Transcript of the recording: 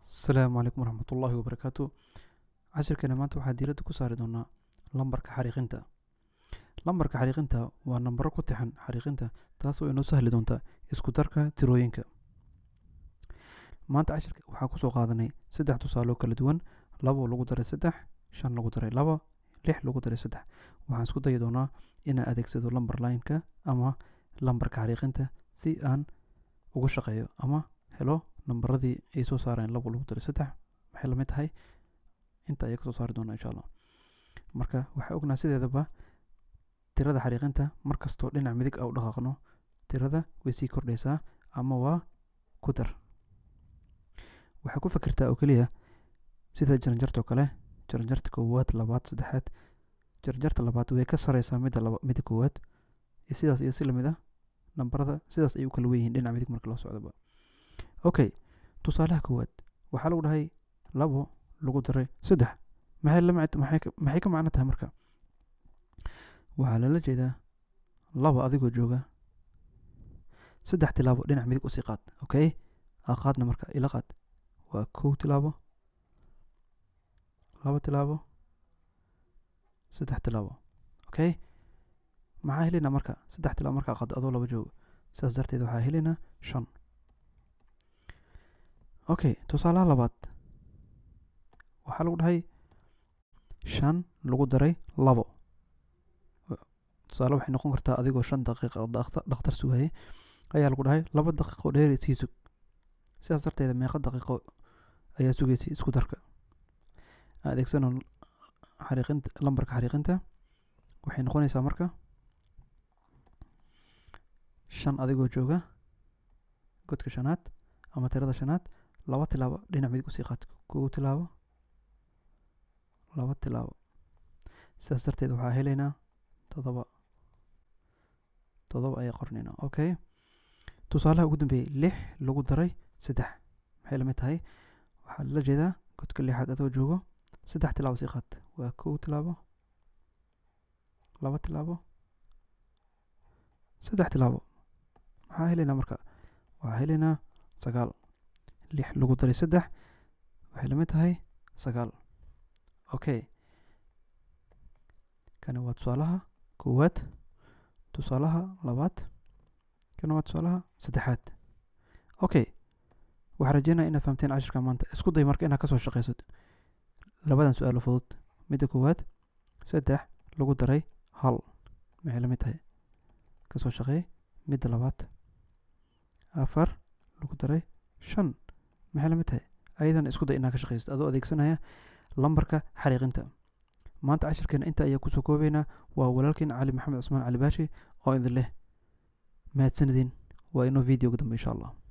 asalaamu calaykum waraxmatullaahi wabarakaatu cashirkeena maanta waxaa diiradda ku saari doonaa lambarka xariiqinta lambarka xariiqinta waa nambaro ku tixan xariiqinta taasoo inoo sahli doonta isku darka tirooyinka maanta cashirka waxaa kusoo qaadanay saddex tusaaloo kala duwan labo lagu daray saddex shan lagu daray laba lix lagu daray saddex waxaan isku dayi doonaa inaan adeegsado lambar lineka ama lambarka xariiqinta si aan ugu shaqeeyo ama helo nambaradii ay soo saareen labo lagu daray saddex maxay lamid tahay inta ayaa kasoo saari doonaa insha allah marka waxaa ognaa sideedaba tirada xariiqinta mar kastoo dhinac midig a u dhaqaaqno tirada way sii kordhaysaa ama waa ku dar waxaa ku fikirtaa oo keliya sida jaranjartoo kale jaranjarta koowaad labaad saddexaad jaranjarta labaad way ka sareysaa midda laba midda koowaad iyo sidaas iyo si lamid ah nambarada sidaas ay u kala weyihiin dhinac midig marka loo socdaba okay tusaalaha koowaad waxaa lagu dhahay labo lagu daray saddex maxay la maxay maxay ka macno tahay marka waxaa lala jeedaa laba adigoo jooga saddex tilaabo dhinac midig usii qaad okay aa qaadna marka ila qaad waa kow tilaabo laba tilaabo saddex tilaabo okay maxaa helaynaa marka saddex tilaabo markaa qaado adoo laba jooga sidaas darteed waxaa helaynaa shan okay tusaalaha labaad waxaa lagu dhahay shan lagu daray labo tusaale waxay noqon kartaa adigoo shan daqiiqa dhakhtar sugayay ayaa lagu dhahay laba daqiiqo dheer sii sug sidaas darteeda meeqa daqiiqo ayaa sugaysay isku darka adeegsano xariiqinta lambarka xariiqinta waxay noqonaysaa marka shan adigoo jooga godka shanaad ama tirada shanaad laba tilaabo dhinac midig usii qaad kow tilaabo laba tilaabo sidaas darteed waxaa helaynaa todoba todoba ayaa qornaynaa okay tusaalaha ugu dambeeyey lix lagu daray saddex maxay lamid tahay waxaa lala jeedaa godka lixaad adoo joogo saddex tilaabo sii qaad waa kow tilaabo laba tilaabo saddex tilaabo maxaa helaynaa marka waxaa helaynaa sagaal lix lagu daray saddex waxay lamid tahay sagaal okay kani waa tusaalaha koowaad tusaalaha labaad kani waa tusaalaha saddexaad okay waxaa rajeynaya inaad fahamteen cashirka maanta isku day marka inaad kasoo shaqeyso labadan su-aalo fudud midda koowaad saddex lagu daray hal maxay lamid tahay kasoo shaqeey midda labaad afar lagu daray shan maxay lamid tahay ayadan isku day inaad ka shaqeysid adoo adeegsanaya lambarka xariiqinta maanta cashirkeena inta ayaa kusoo koobeynaa waa walaalkeen cali maxamed cusmaan cali baashi oo idin leh mahadsanidin waa inoo videoga dambe insha allah